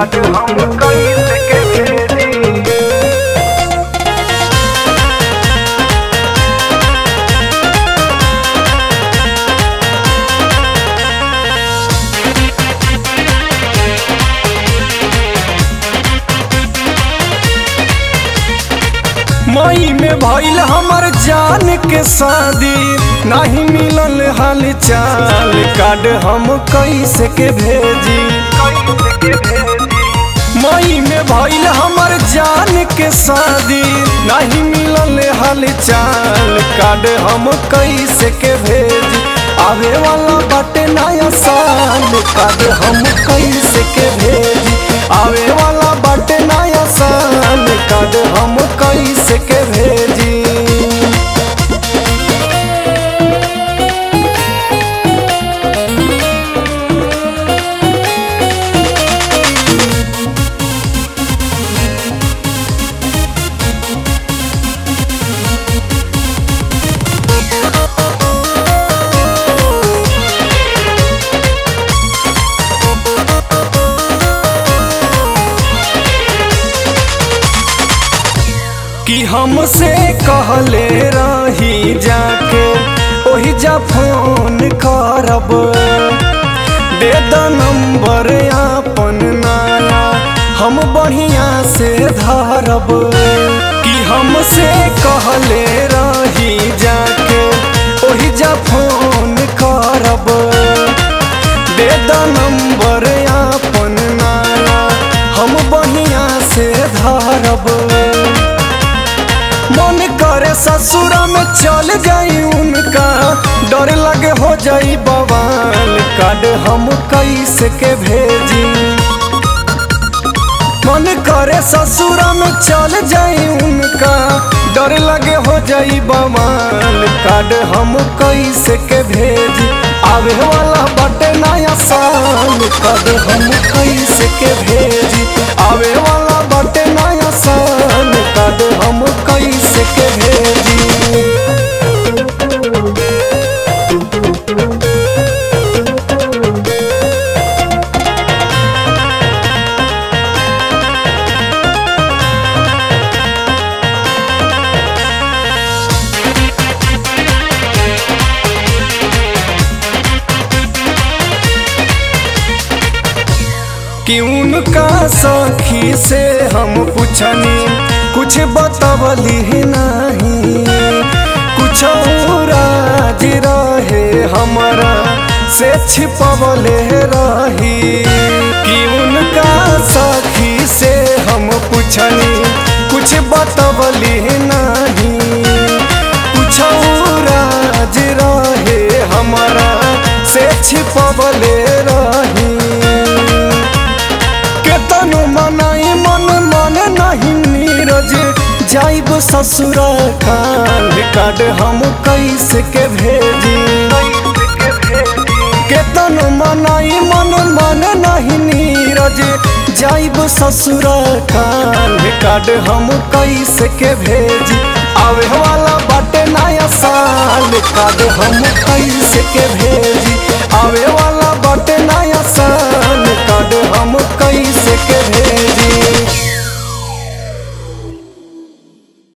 card हम कैसे के भेजी मई में भइल हमर जान के शादी नहीं मिलल हाल चाल कार्ड हम कैसे के भेजी कैसे के भेजी मई में भइल हमर जान के शादी नहीं मिलल हाल चाल कार्ड हम कैसे के भेजी आवे वाला बाटे नया साल कार्ड हम कैसे के भेजी आवे वाला बाटे नया साल कार्ड हम कैसे के भेजी कि हमसे कहले रही जाके ओही जा फोन करब दे द नंबर आपन नाया हम बढ़िया से धरब कि हमसे कहले रही जाके ओही जा फोन करब दे द नंबर आपन नाया हम बढ़िया से धरब मन करे ससुरा में चल जाई उनका डर लगे हो जाई बवाल कार्ड हम कैसे के भेजी मन करे ससुरा में चल जाई उनका डर लगे हो जाई बवाल कार्ड हम कैसे के भेजी आवे वाला बटे नया साल कार्ड हम कैसे के भेजी आवे वाला बटे नया साल कार्ड हम कैसे के भेजी कि उनका सखी से हम पूछनी कुछ बतवली नहीं कुछ राज रहे हमारा से छिपवले रही कि उनका सखी से हम पूछनी कुछ बतवली नहीं कुछ राज रहे हमारा से छिपवले रही केतनो मनाई मन मन नहीं नीरज जाइब ससुर काल कार्ड हम कैसे के भेजी कैसे के भेजी केतनो मनाई मन मन नहीं नीरज जाइब ससुर काल कार्ड हम कैसे के भेजी आवे वाला बाटे नया साल कार्ड हम कैसे के भेजी आवे वाला बाटे नया साल कार्ड हम कैसे के भेजी